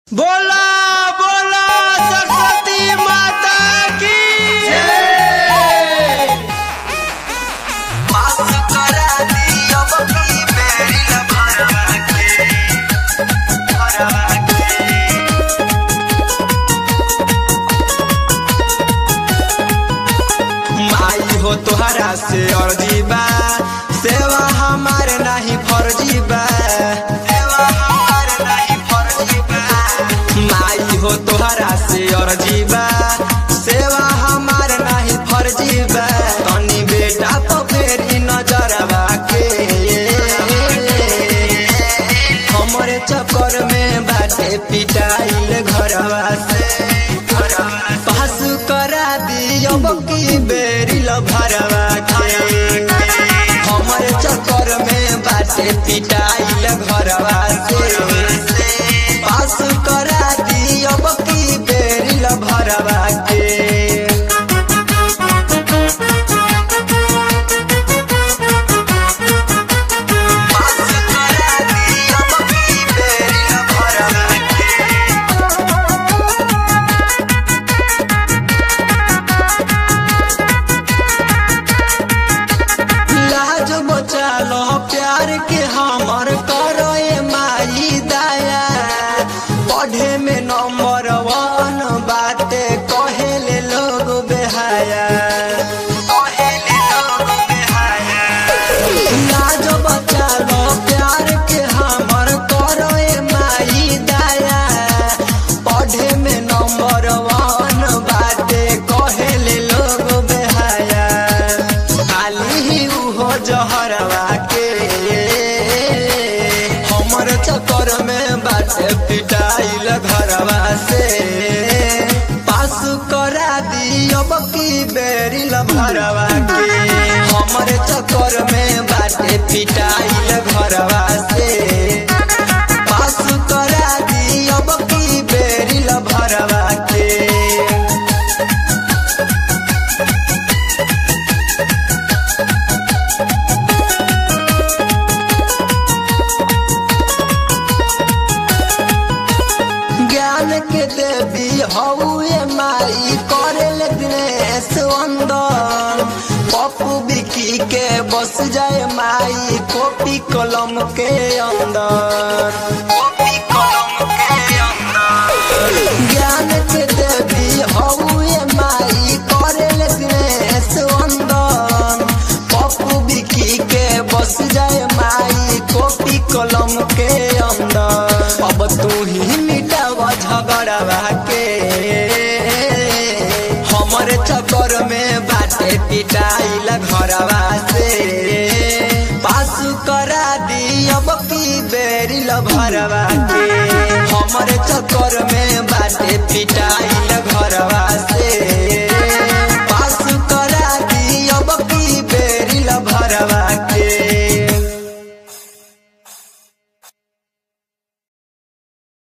बोला बोला सरस्वती माता की पास करा दिया बकी मेरी ल भरवा के भरवा के माई हो तोहरा से अर्जी बा सेवा हमारे नहीं फर्जी बा सेवा हमार नहीं फर्जी बा माई हो तोहरा से अर्जी बा सेवा हमारे नहीं फर्जी बा तनी बेटा तो फेरी नजरवा के हमरे चक्कर में बाटे पिटाइल घरवा से पास करा दियो बकी बेरी ल भरवा के हमरे चक्कर में बाटे पिटाइल घरवा से पास करा दियो बकी बेरी ल भरवा के पास करा दिया बकी मेरी ल भरवा के लाज बचा लो प्यार के हमर करो ए माई दया पढ़े में नंबर वन बाटे कहेले लोग बेहाया पहले लोग बेहाया लाज बचा लो प्यार के हमर करो ए माई दया पढ़े में नंबर वन बाटे कहेले लोग बेहाया खाली ही उहो जहरवा के हमर चक्कर में बाटे पिटाइल घरवा से पास करा दियो बकी बेरी ल भरवा के हमर चक्कर में बाटे पिटाइल घरवा से पास करा दियो बकी बेरी ल भरवा के ज्ञान के देवी हौए माई करे दिनेश अंदर पप्पू बिकी के बस जाए माई कॉपी कलम के अंदर कॉपी कलम के अंदर ज्ञान के देवी हौए माई करे दिनेश अंदर पप्पू बिकी के बस जाए माई कॉपी कलम के अंदर अब तू ही मिटावा झगड़वा के हमरे चक्कर में बाटे पिटाइल घरवा से पास करा दी अब की बेरी ल भरवा के